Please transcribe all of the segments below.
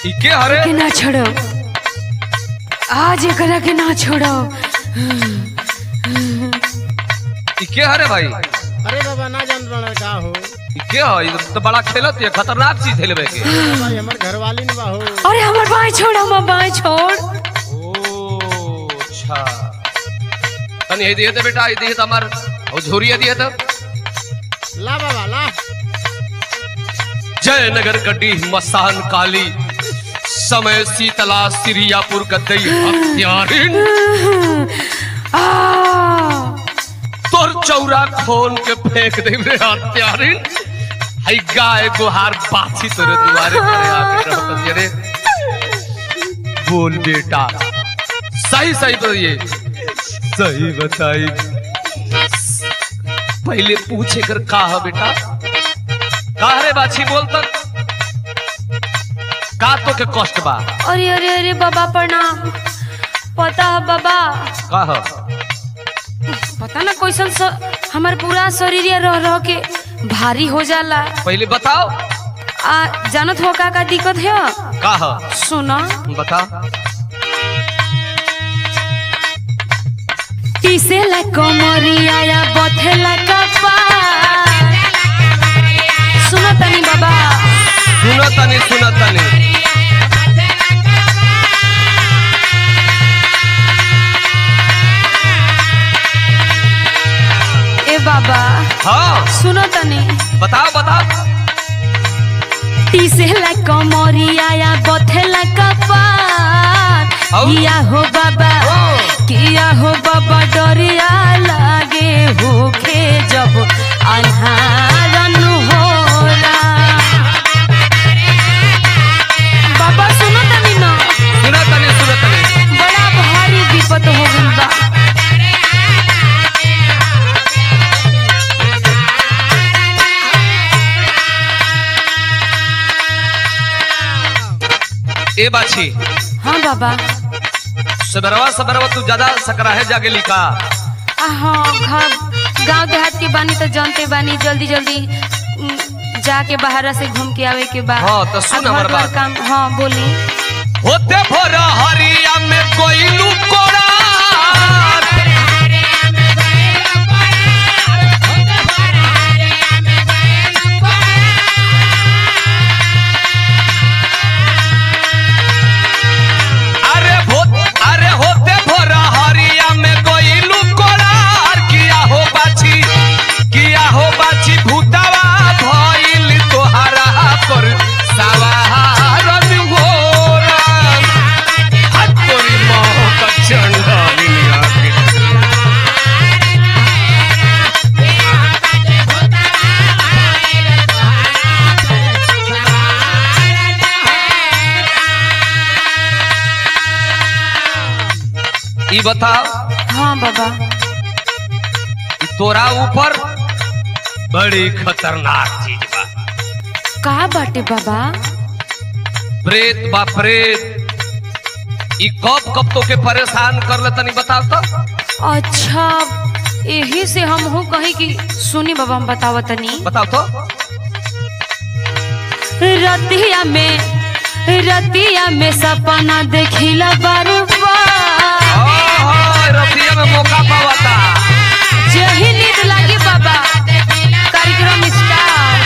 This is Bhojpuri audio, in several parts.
ई के हरे के ना छोड़ो आज एकरा के ना छोड़ो ई के हरे भाई अरे बाबा ना जान बड़ा का हो ई के ह ई तो बड़ा खेलत है खतरनाक चीज है लेवे के भाई हमर घरवाली ने बा हो अरे हमर बाएं छोड़ हमर बाएं छोड़ ओ अच्छा तनी ये दिए तो बेटा ये दिए तो हमार और झोरिया दिए तो ला बाबा ला जयनगर कड्डी मसान काली समय शीतला सिरियापुर गद्दई हत्यारिन आ तोर चौरा खोन के फेंक दे रे हत्यारिन हई गाय गुहार बाछी तोरे दुआरे पर आके रहत ये रे बोल बेटा सही सही बताइए सही बताई पहले पूछे कर का है बेटा का रे बाछी बोल तक का तो के कष्ट बा अरे अरे अरे बाबा प्रणाम पता है बाबा का है पता ना कैसन स, हमार पूरा शरीर रह रह के भारी हो जाला पहले बताओ आ जानत हो का का दिक्कत है का है सुना बता टीसेला कमरिया या बथेला कपार सुनो तनी बाबा सुनो तनी सुनो तनी ए बाबा हाँ सुनो तनी बताओ बताओ टीसेला कमरिया या बथेला कपार औ? किया हो बाबा ओ। किया हो बाबा डरिया लागे होखे जब अन्हारन होला बाबा सुनो तनी ना सुनो तनी सुनो तनी बड़ा भारी विपत हो गइल बा ए बाछी हाँ बाबा सबरवा सबरवा तू ज्यादा सकराहे जागे लिखा आ, हाँ घर गांव देहात के बानी तो जानते बानी जल्दी जल्दी उम, जाके बाहर से घूम के आवे के बाद हाँ, तो सुन हमर बात। काम हाँ बोली होते भोर हरिया में कोइलू कोड़ा अरे भो अरे होते भोर हरिया में कोइलू कोड़ा किया हो बाछी किया हो बाछी भूतवा भइल तोहरा पर सवारन घोरा हतोरी मोह का चंडा मिलिया के ई बताओ हाँ बाबा ई तोरा ऊपर बड़ी खतरनाक चीज बा का बाटे बाबा प्रेत बा प्रेत ई कब कब तो के परेशान कर ले तनी बताओ तो अच्छा यही से हम हो कहीं कि सुनी बाबा हम बतावा तनी बताओ तो रतिया में रतिया में सपना देखिला बार बार ओहो, रतिया में मौका पावता जही नींद लागी बाबा कार्यक्रम स्टार्ट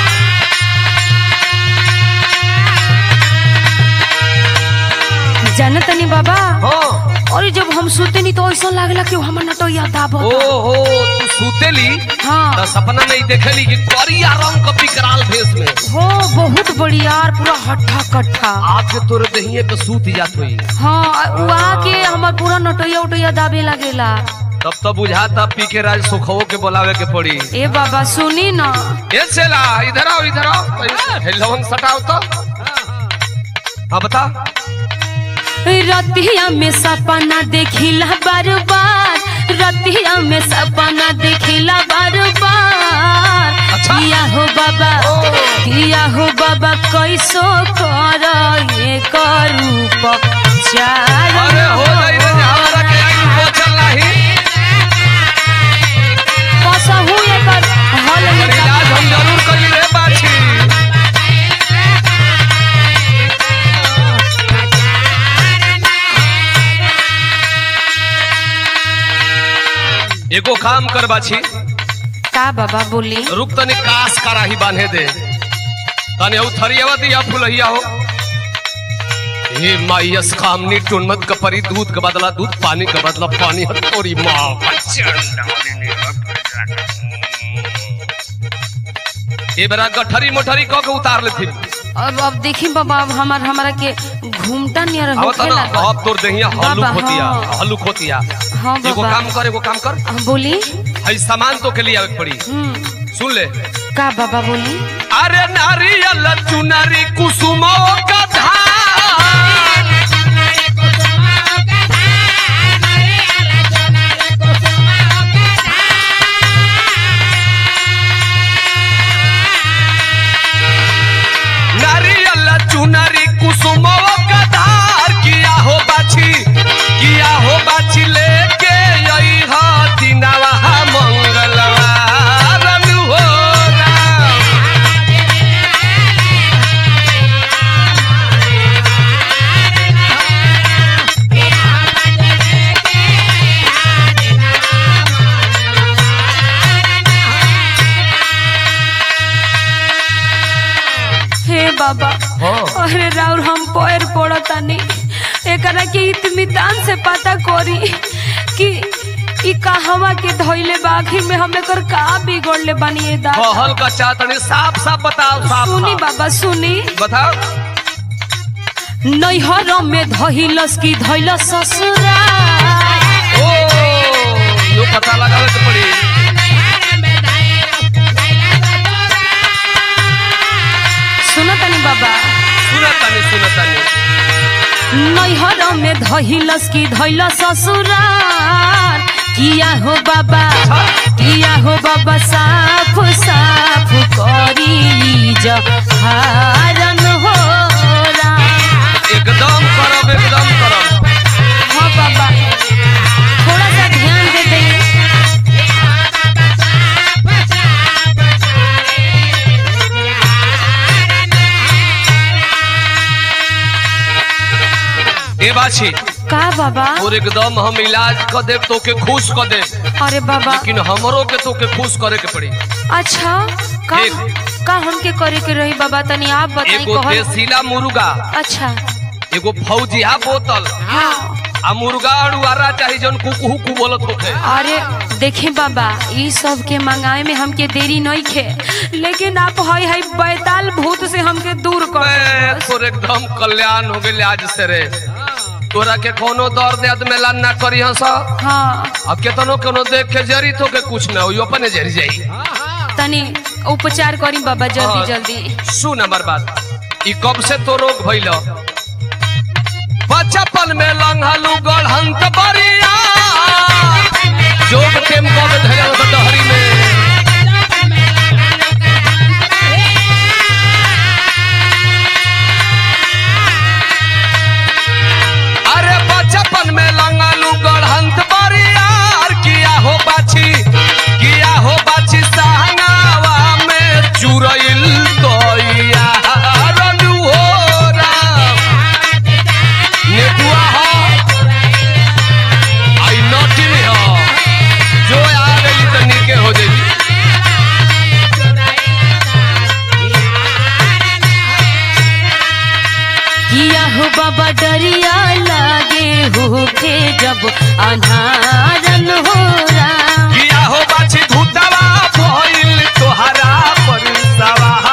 जाने तनी बाबा हो और जब हम सोते नहीं तो ऐसा लागला कि हमर नटोया दाबो ओ हो तू सूतेली हाँ तो सपना में ही देखेली कि करिया रंग का विकराल भेष में हो बहुत बढ़िया और पूरा हट्ठा कट्ठा आके तोरे दहिए पे सूत जात हुई हाँ वहाँ के हमार पूरा नटोया उटोया दाबे लगेला तब तो बुझाता पी के राज सुखवो के बोलावे के पड़ी ए बाबा सुनी ना ये चला इधर आओ इधर आओ हे लवंग सटाओ तो हाँ बता रतिया में सपना देखिला बार बार रतिया में सपना देखिला बार बार अच्छा। किया हो बाबा ओ। किया हो बाबा कैसो कर ये करूप चार अरे हो जाई रे हमारा के आई बोचल नाही कसहू एकर हल पर निकाल इलाज हम जरूर करी रे बाछी एगो काम कर बाछी का बाबा बोली रुक तनी कास कराही बांधे दे तने उ थरियावा दिया फुलहिया हो हे माइयस कामनी टुनमत का परी दूध का बदला दूध पानी का बदला पानी हर तोरी माँ ये बरा गठरी मोठरी कह के उतार ले थी अब अब देखी बाबा अब हमार हमारा के घूमटा नियर अब होखे तना लागल। अब तोर देहिया हल्लुक बाबा, होतिया हाँ। हल्लुक होतिया हाँ एगो बाबा काम कर एगो काम कर हाँ, बोली हई सामान तो के लिए आवे के पड़ी हम्म सुन ले का बाबा बोली अरे नारियल चुनरी कुसुमों का धार नारियल चुनरी कुसुमों का धार किया हो बाछी किया हो बाछी लेके यही हा दिनवा मंगलवार हो राम हे बाबा हाँ। अरे राउर हम पैर पड़तानी एकरा के इत्मीतान से पता करी कि ई कहवा के धइले बा आखिर में हम एकर का बिगड़ले बानी ए दादा कहल का चातनी साफ साफ बताओ साफ सुनी साफ। बाबा सुनी बताओ नैहर में धइलस की धइलस ससुरा ओ यो पता लगावे के पड़ी सुनतनी बाबा सुनतानी सुनतानी नैहर में धइलस की धइलस ससुरार किया हो बाबा किया हो बाबा साफ साफ करी जहारन हो राम। एकदम करब एकदम करब हाँ बाबा थोड़ा सा ध्यान दे दे ए बाछी का बाबा और एकदम हम इलाज क देब तो के खुश क देब अरे बाबा लेकिन हमरो के तो के खुश करे के पड़ी अच्छा का एक। का हमके करे के रही बाबा तनी आप बताई एगो कहल देसीला मुर्गा अच्छा एगो फौजिया बोतल हाँ आ मुर्गा अड़ुआरा चाही जौन कुकहू कु बोलत होखे अरे देखी बाबा ई सब के मंगाए में हमके देरी नहीं खे लेकिन आप हई हई बैताल भूत से हमके दूर कर मैं दो बस। तोर एकदम कल्याण हो गेल आज से रे तोरा के कोनो दर्द याद में लान ना करी हंस हाँ अब केतनो कोनो देख के जरी तो के कुछ ना होई अपने जरी जाई तनी उपचार करी बाबा जल्दी हाँ। जल्दी सुन हमार बात ई कब से तो रोग भइल बचपन में लंघलू गढ़ंत बरिया जोग टेम कब धयल डहरी में अरे बचपन में लंघलू गढ़ंत बरिया किया हो बाछी किया हो बाछी सहंगावा में चुरैल तोइया रनु हो राम नेतुआ हो आई नोटी में हो जो आ गई तो नीके हो जाई किया हो बाबा डरिया लागे होके जब अनारन हो राम किया हो बाछी भूतवा भइल तोहरा पर सवार